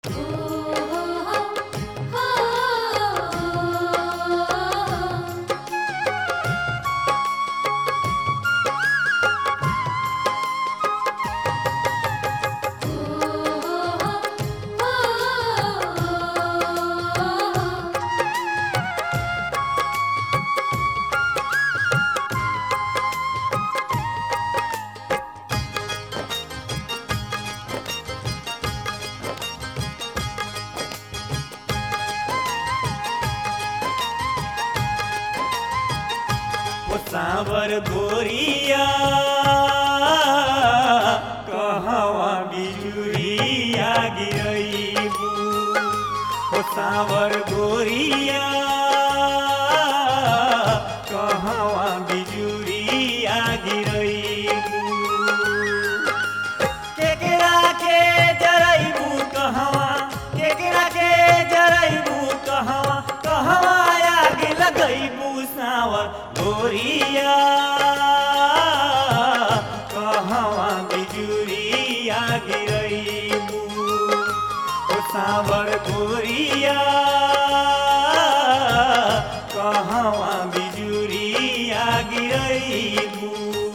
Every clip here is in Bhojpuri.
ओ सावर गोरिया कहवा बिजुरिया गिरैबू ओ सावर गोरिया कहवा बिजुरिया गिरैबू केकरा के जरैबू कहवा केकरा के जरैबू कहवा कहवा आग लगैबू सावर गोरिया कहवा बिजुरिया गिरैबू ओ सावर गोरिया कहवा बिजुरिया गिरैबू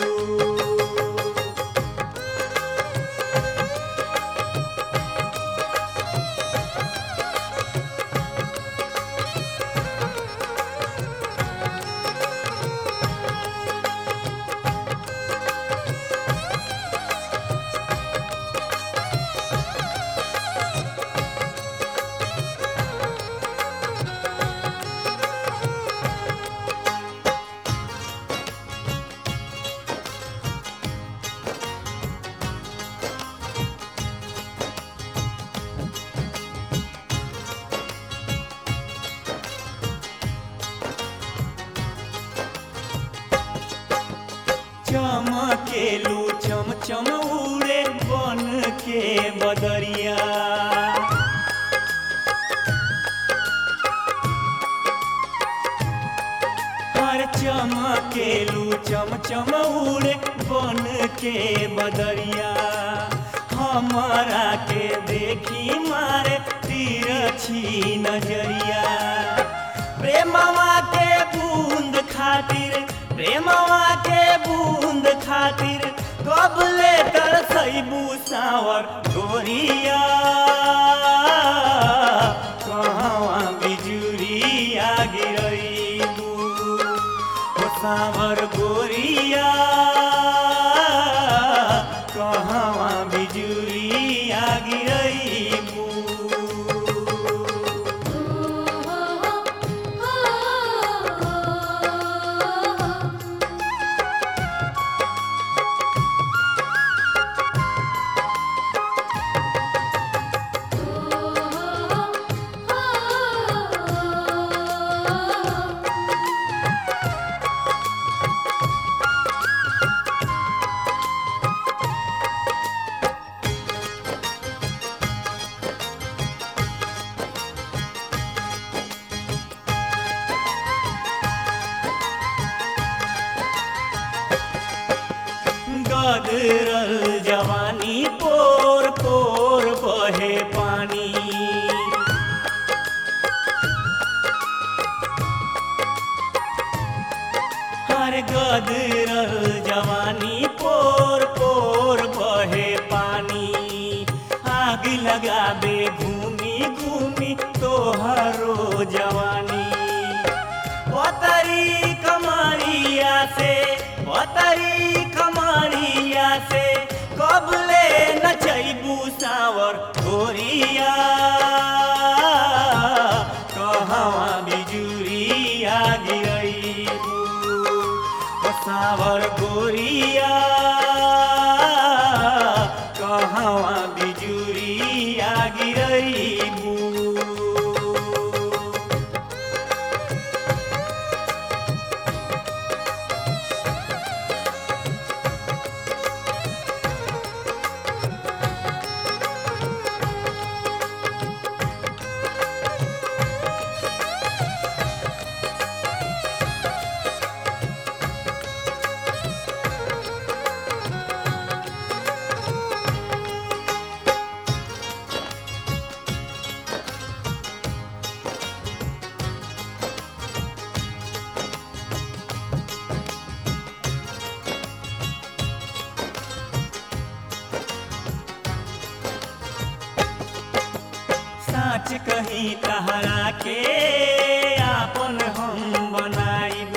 चमकेलू चम चम उड़े बन के बदरिया हर चमकेलू चम चम उड़े बन के बदरिया हमारा के देखी मारे तिरछी नजरिया प्रेमवा के बूंद खातिर प्रेमवा के बूंद खातिर कबले तरसैबू सावर गोरिया कहवा बिजुरिया गिरैबू ओ सावर गोरिया कहवा बिजुरिया गिरैबू गदरल जवानी पोर पोर बहे पानी हर गदरल जवानी पोर पोर बहे पानी आग लगाबे घूमी घूमी तोहरो जवानी पतरी कमरिया से पतरी कमरिया से कबले नचैबू सावर गोरिया कहवा बिजुरिया गिरैबू ओ सावर गोरिया कहवा बिजुरिया गिरैबू साँच कहीं तहरा के आपन हम बनाइब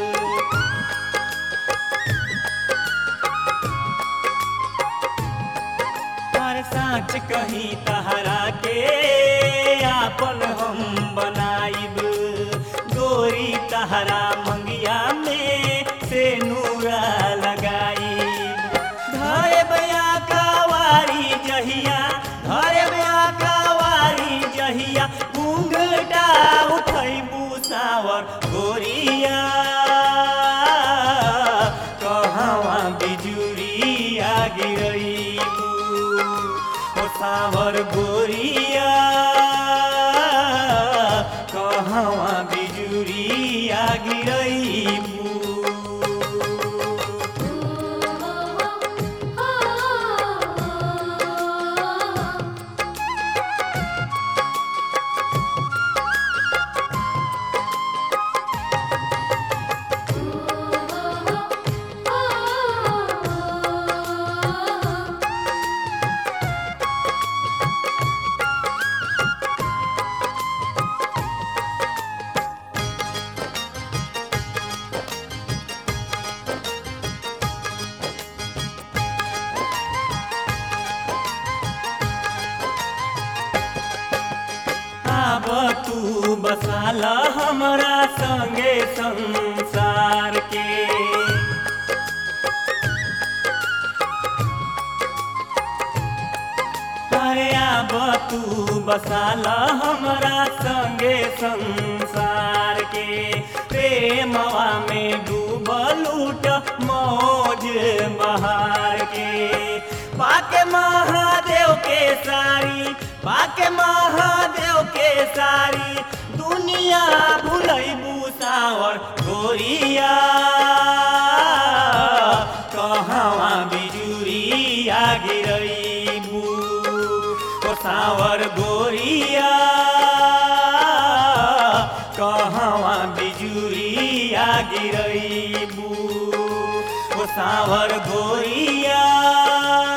हर साँच कहीं तहरा के आपन हम बनाइब गोरी तहरा मंगिया में से नूरा लगाइब धरे बया कवारी जहिया धरे बया कवारी जहिया घूंघटा उठैबू सावर गोरिया कहवा बिजुरिया गिरैबू ओ सावर गोरिया कहवा बिजुरिया गिरैबू आब तू बसाल हमरा संगे संसार के अरे आब तू बसाल हमरा संगे संसार के प्रेमवा में डूबल उठ मौज बहार के पाके महादेव के सारी पाके महादेव के सारी दुनिया भुलैबू सावर गोरिया कहवा बिजुरिया गिरैबू ओ सावर गोरिया कहवा बिजुरिया गिरैबू ओ सावर गोरिया